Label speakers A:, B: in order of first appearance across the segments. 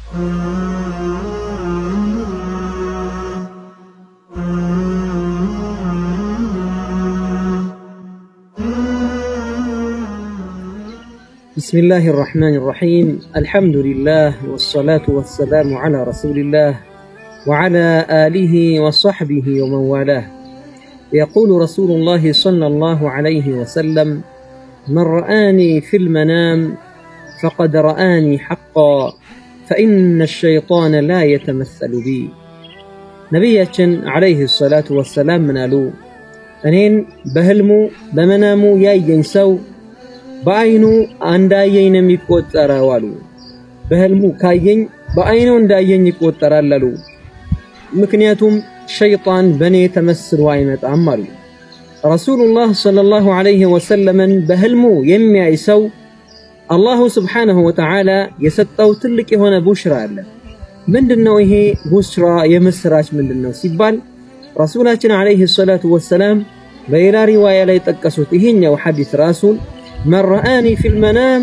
A: بسم الله الرحمن الرحيم الحمد لله والصلاة والسلام على رسول الله وعلى آله وصحبه ومن والاه يقول رسول الله صلى الله عليه وسلم من رآني في المنام فقد رآني حقا فإن الشيطان لا يتمثل بي ነቢያችን ዓለይህ ሰላቱ ወሰላም ምን አሉ? እኔን በህልሙ በመናሙ ያየኝ ሰው በአይኑ እንዳየኝ ነው የሚቆጠረው አሉ። በህልሙ ካየኝ በአይኑ እንዳየኝ ይቆጠራል አሉ። ምክንያቱም ሸይጣን በእኔ ተመስሎ አይመጣም አሉ። ረሱሉላህ ሰለላሁ ዐለይሂ ወሰለምን በህልሙ የሚያይ ሰው አላሁ ስብሓነሁ ወተዓላ የሰጠው ትልቅ የሆነ ቡሽራ አለ። ምንድን ነው ይሄ ቡሽራ የምስራች ምንድን ነው ሲባል ረሱላችን ዐለይሂ ሰላቱ ወሰላም በሌላ ሪዋያ ላይ ጠቀሱት። ይሄኛው ሐዲስ ራሱን መን ረአኒ ፊል መናም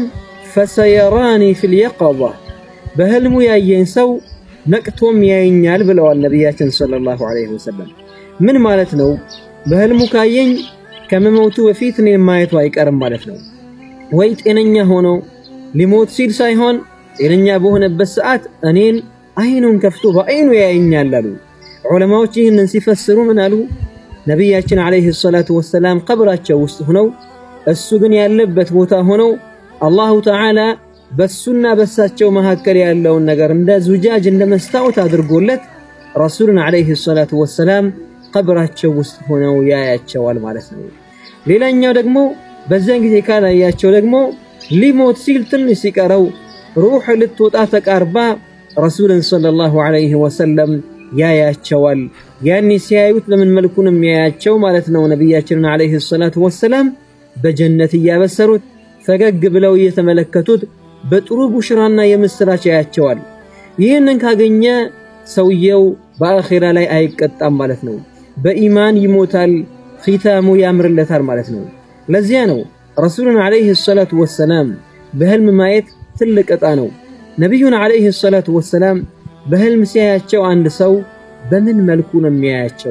A: ፈሰየራኒ ፊል የቀዛ በህልሙ ያየኝ ሰው ነቅቶም ያየኛል ብለዋል ነቢያችን ሰለላሁ ዐለይሂ ወሰለም። ምን ማለት ነው? በህልሙ ካየኝ ከመሞቱ በፊት እኔን ማየቱ አይቀርም ማለት ነው። ወይ ጤነኛ ሆኖ ሊሞት ሲል ሳይሆን ጤነኛ በሆነበት ሰዓት እኔን አይኑን ከፍቶ በአይኑ ያየኛል አሉ። ዑለማዎች ይህንን ሲፈስሩ ምን አሉ? ነቢያችን ዐለይሂ ሰላቱ ወሰላም ቀብራቸው ውስጥ ሆነው እሱ ግን ያለበት ቦታ ሆነው አላሁ ተዓላ በሱና በሳቸው መካከል ያለውን ነገር እንደ ዙጃጅ እንደ መስታወት አድርጎለት ረሱልን ዐለይሂ ሰላቱ ወሰላም ቀብራቸው ውስጥ ሆነው ያያቸዋል ማለት ነው። ሌላኛው ደግሞ በዚያን ጊዜ ካላያቸው ደግሞ ሊሞት ሲል ትንሽ ሲቀረው ሩሕ ልትወጣ ተቃርባ ረሱልን ሰለላሁ ዐለይሂ ወሰለም ያያቸዋል። ያኔ ሲያዩት በምን መልኩ ነው የሚያያቸው ማለት ነው? ነቢያችንን ዐለይሂ ሰላቱ ወሰላም በጀነት እያበሰሩት ፈገግ ብለው እየተመለከቱት በጥሩ ቡሽራና የምስራች ያያቸዋል። ይህንን ካገኘ ሰውየው በአኼራ ላይ አይቀጣም ማለት ነው። በኢማን ይሞታል፣ ኺታሙ ያምርለታል ማለት ነው። ለዚያ ነው ረሱልን ዐለይሂ ሰላቱ ወሰላም በህልም ማየት ትልቅ ዕጣ ነው። ነቢዩን ዐለይሂ ሰላቱ ወሰላም በህልም ሲያያቸው አንድ ሰው በምን መልኩ ነው የሚያያቸው?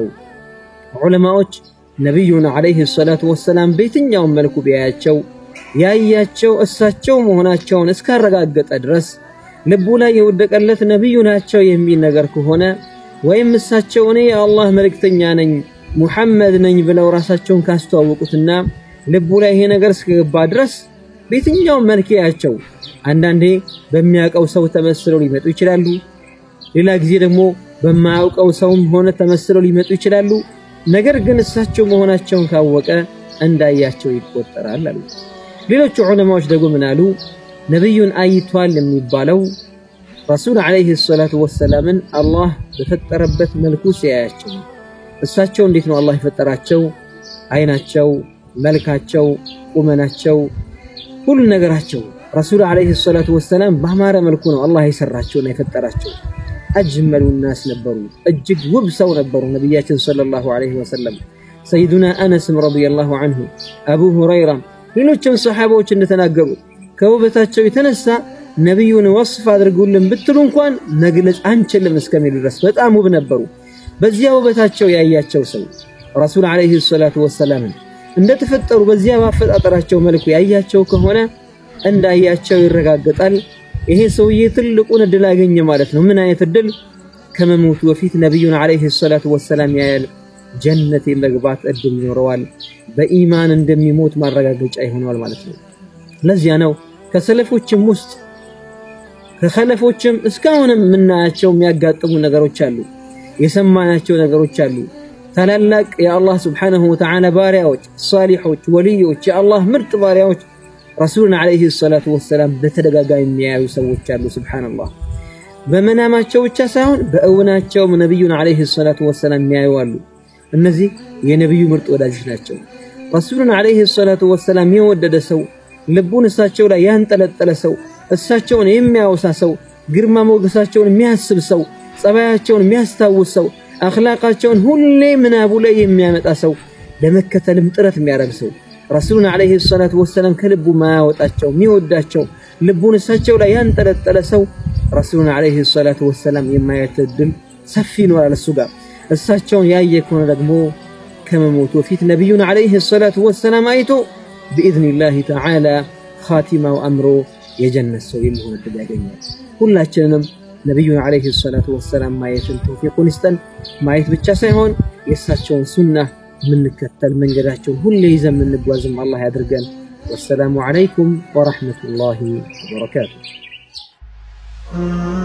A: ዑለማዎች ነቢዩን ዐለይሂ ሰላቱ ወሰላም በየትኛውም መልኩ ቢያያቸው ያያቸው እሳቸው መሆናቸውን እስካረጋገጠ ድረስ ልቡ ላይ የወደቀለት ነቢዩ ናቸው የሚል ነገር ከሆነ ወይም እሳቸው እኔ የአላህ መልእክተኛ ነኝ ሙሐመድ ነኝ ብለው ራሳቸውን ካስተዋወቁትና ልቡ ላይ ይሄ ነገር እስከገባ ድረስ በየትኛውም መልክ ያያቸው አንዳንዴ በሚያውቀው ሰው ተመስለው ሊመጡ ይችላሉ። ሌላ ጊዜ ደግሞ በማያውቀው ሰውም ሆነ ተመስለው ሊመጡ ይችላሉ። ነገር ግን እሳቸው መሆናቸውን ካወቀ እንዳያቸው ይቆጠራል አሉ። ሌሎቹ ዑለማዎች ደግሞ ምን አሉ? ነቢዩን አይቷል የሚባለው ረሱል ዐለይሂ ሰላቱ ወሰላምን አላህ በፈጠረበት መልኩ ሲያያቸው። እሳቸው እንዴት ነው አላህ የፈጠራቸው? አይናቸው፣ መልካቸው፣ ቁመናቸው፣ ሁሉ ነገራቸው ረሱል ዐለይሂ ሰላቱ ወሰላም በአማረ መልኩ ነው አላህ የሰራቸውና የፈጠራቸው። አጅመሉ ናስ ነበሩ፣ እጅግ ውብ ሰው ነበሩ ነቢያችን ሰለላሁ ዐለይሂ ወሰለም። ሰይዱና አነስም ረዲየላሁ ዐንሁ፣ አቡ ሁረይራም፣ ሌሎችም ሰሓባዎች እንደተናገሩት ከውበታቸው የተነሳ ነቢዩን ወስፍ አድርጉልን ብትሉ እንኳን መግለጽ አንችልም እስከሚሉ ድረስ በጣም ውብ ነበሩ። በዚያ ውበታቸው ያያቸው ሰው ረሱል ዐለይሂ ሰላቱ ወሰላምን እንደተፈጠሩ በዚያ ባፈጣጠራቸው መልኩ ያያቸው ከሆነ እንዳያቸው ይረጋገጣል። ይሄ ሰውዬ ትልቁን እድል አገኘ ማለት ነው። ምን አይነት እድል? ከመሞቱ በፊት ነቢዩን ዐለይሂ ሰላቱ ወሰላም ያያል። ጀነት የመግባት እድል ይኖረዋል። በኢማን እንደሚሞት ማረጋገጫ ይሆነዋል ማለት ነው። ለዚያ ነው ከሰለፎችም ውስጥ ከኸለፎችም እስካሁንም የምናያቸው የሚያጋጥሙ ነገሮች አሉ፣ የሰማናቸው ነገሮች አሉ። ታላላቅ የአላህ ስብሓነሁ ወተዓላ ባሪያዎች፣ ሳሊሖች፣ ወልዮች፣ የአላህ ምርጥ ባሪያዎች ረሱሉን ዐለይሂ ሰላቱ ወሰላም በተደጋጋሚ የሚያዩ ሰዎች አሉ። ሱብሓነላህ በመናማቸው ብቻ ሳይሆን በእውናቸውም ነቢዩን ዐለይሂ ሰላቱ ወሰላም የሚያዩ አሉ። እነዚህ የነቢዩ ምርጥ ወዳጆች ናቸው። ረሱሉን ዐለይሂ ሰላቱ ወሰላም የወደደ ሰው፣ ልቡን እሳቸው ላይ ያንጠለጠለ ሰው፣ እሳቸውን የሚያወሳ ሰው፣ ግርማ ሞገሳቸውን የሚያስብ ሰው፣ ጸባያቸውን የሚያስታውስ ሰው፣ አኽላቃቸውን ሁሌ ምናቡ ላይ የሚያመጣ ሰው፣ ለመከተልም ጥረት የሚያደርግ ሰው ረሱሉን ዐለይሂ ሰላቱ ወሰላም ከልቡ ማያወጣቸው የሚወዳቸው ልቡን እሳቸው ላይ ያንጠለጠለ ሰው ረሱሉን ዓለይሂ ሰላቱ ወሰላም የማየት እድል ሰፊ ነው አለ እሱ ጋር። እሳቸውን ያየ ከሆነ ደግሞ ከመሞቱ በፊት ነቢዩን ዓለይሂ ሰላቱ ወሰላም አይቶ ብኢዝኒላሂ ተዓላ ኻቲማው አምሮ የጀነት ሰው የሚሆን እድል ያገኛል። ሁላችንንም ነቢዩን ዓለይሂ ሰላቱ ወሰላም ማየትን ተውፊቁን ይስጠን። ማየት ብቻ ሳይሆን የእሳቸውን ሱና የምንከተል መንገዳቸውን ሁሌ ይዘን የምንጓዝም አላህ ያድርገን። ወሰላሙ ዓለይኩም ወረሕመቱላሂ ወበረካቱ።